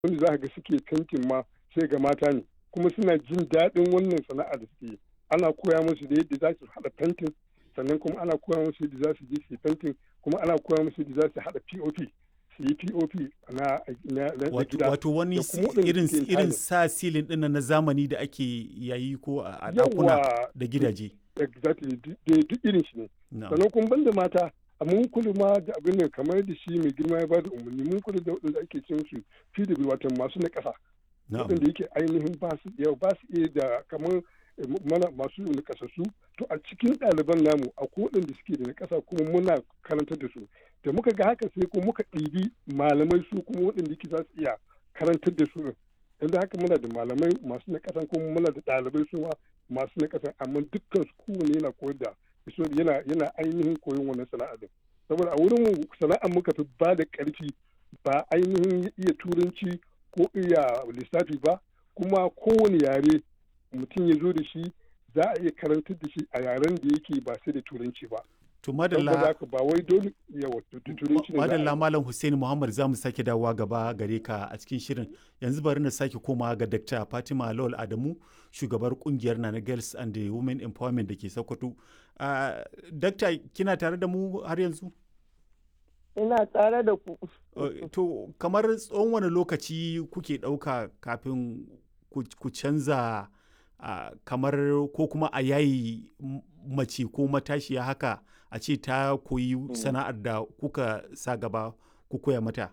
wanda za ga suke fentin ma sai ga mata ne kuma suna jin daɗin wannan sana'a da suke ana koya musu da yadda za su haɗa fentin sannan kuma ana koya musu yadda za su je su yi fentin kuma ana koya musu yadda za su haɗa pop su yi pop na gida wato wani irin irin sa silin ɗin na zamani da ake yayi ko a ɗakuna da gidaje exactly duk irin shi ne sannan kuma banda mata a mun kula ma da abin da kamar da shi mai girma ya bada umarni mun kula da waɗanda ake cin su PW wato masu na ƙasa waɗanda yake ainihin ba su iya ba su iya da kamar mana masu na ƙasassu to a cikin ɗaliban namu a waɗanda suke da na ƙasa kuma muna karantar da su da muka ga haka sai kuma muka ɗibi malamai su kuma waɗanda yake za su iya karantar da su yanzu haka muna da malamai masu na ƙasan kuma muna da ɗalibai su ma masu na ƙasan amma dukkan su kowane yana koyar da yana yana ainihin koyon wannan sana'a din saboda a wurin mu sana'ar muka fi ba da ƙarfi ba ainihin iya turanci ko iya lissafi ba kuma kowane yare mutum ya zo da shi za a iya karantar da shi a yaren da yake ba sai da turanci ba to madalla ba wai dole yawa turanci madalla malam Hussein Muhammad zamu sake dawowa gaba gare ka a cikin shirin yanzu bari na sake komawa ga Dr. Fatima Lawal Adamu shugabar kungiyar Nana Girls and the Women Empowerment da ke Sokoto uh, Dr. kina tare da mu har yanzu ina tare da ku to kamar tsawon wani lokaci kuke ɗauka kafin ku canza uh, kamar ko kuma a yayi mace ko matashiya haka a ce ta koyi sana'ar da kuka sa gaba ku koya mata?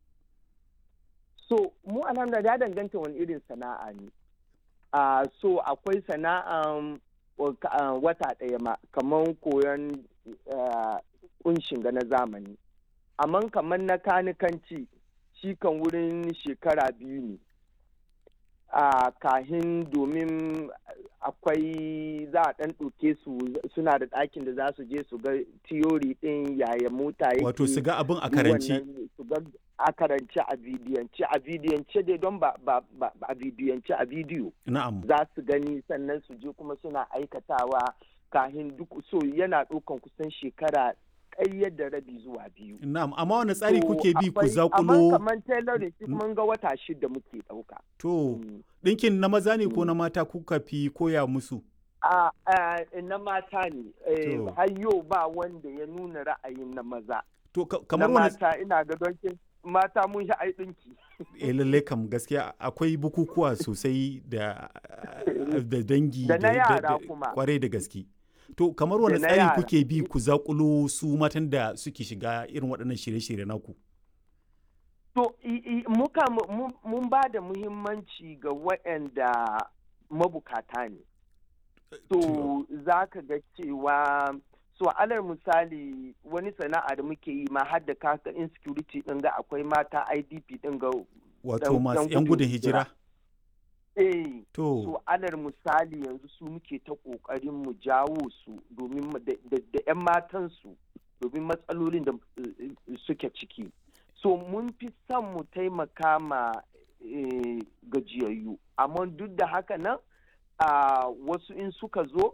So, mu alhamdulillah ya danganta wani irin sana'a ne. Uh, so, akwai sana'an uh, wata ɗaya ma, kamar koyon kunshin ga na zamani. Amma kamar na kanikanci, shi kan wurin shekara biyu ne. a kahin domin akwai za a ɗan ɗauke su suna da ɗakin da za su je su ga tiyori ɗin yaya mota yake wato su ga abin a karanci su ga a karanci a bidiyance a bidiyance dai don ba a bidiyance a bidiyo na'am za su gani sannan su je kuma suna aikatawa kahin duk so yana ɗaukan kusan shekara ƙayyar da rabi zuwa biyu. Na'am, amma wani tsari kuke bi ku zakulo? Amma kamar tailoring shi mun ga wata shida muke ɗauka. To, ɗinkin na maza ne ko na mata kuka fi koya musu? A na mata ne, har yau ba wanda ya nuna ra'ayin na maza. To, kamar wani... mata ina ga don mata mun shi ai ɗinki. Eh lalle kam gaskiya akwai bukukuwa sosai da dangi da na yara kuma. Kwarai da gaske. To kamar wani tsari kuke bi ku zakulo su matan da suke shiga irin waɗannan shirye-shirye naku? To muka mun ba da muhimmanci ga waɗanda mabukata ne. To za ka ga cewa so alal misali wani sana'a da muke yi ma har da kaka insecurity ɗin ga akwai mata IDP ɗin ga wato masu 'yan gudun hijira. eh to so alal misali yanzu su muke ta kokarin mu jawo su domin da 'yan matan su domin matsalolin da suke ciki so mun fi son mu taimaka ma gajiyayyu amma duk da haka nan wasu in suka zo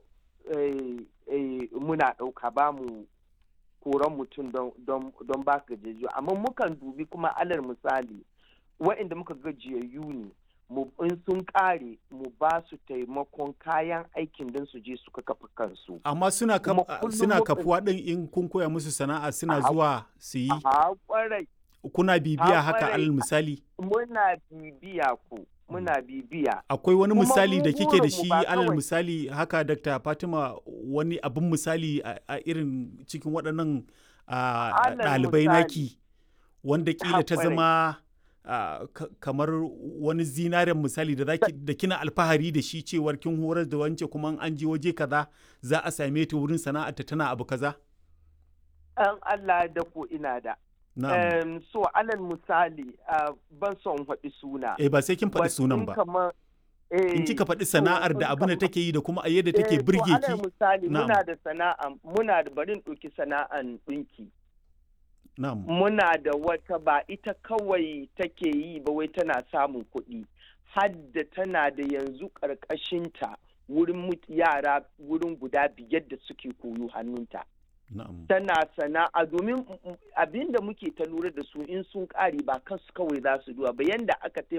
muna ɗauka ba mu koran mutum don ba gajiyayyu amma mukan dubi kuma alal misali wa'inda muka gajiyayyu ne in sun kare mu ba su taimakon kayan aikin don su je su kafa kansu. Amma suna suna kafuwa ɗin in kun koya musu sana'a suna zuwa su yi? Kuna bibiya haka alal misali? Muna bibiya ku. Muna bibiya. Akwai wani misali da kike da shi alal misali haka Dr. Fatima wani abin misali a irin cikin waɗannan ɗalibai naki wanda kila ta zama Uh, kamar wani zinaren misali da zaki da kina alfahari da shi cewar kin horar da wance kuma an je waje kaza za a same ta wurin sana'arta tana abu kaza? An Allah da ko ina da. Um, so alal misali uh, ban son faɗi suna. Eh ba sai kin faɗi sunan ba. In kika faɗi sana'ar da abin da take yi da kuma a yadda take birge ki. alal misali muna da sana'a muna da barin ɗauki sana'an ɗinki. Muna da wata ba ita kawai take yi ba wai tana samun kuɗi, hadda tana da yanzu ƙarƙashinta wurin yara wurin guda biyar da suke koyo hannunta. tana sana'a domin abin da muke ta lura da su in sun ƙare ba kansu kawai za su duba ba yanda aka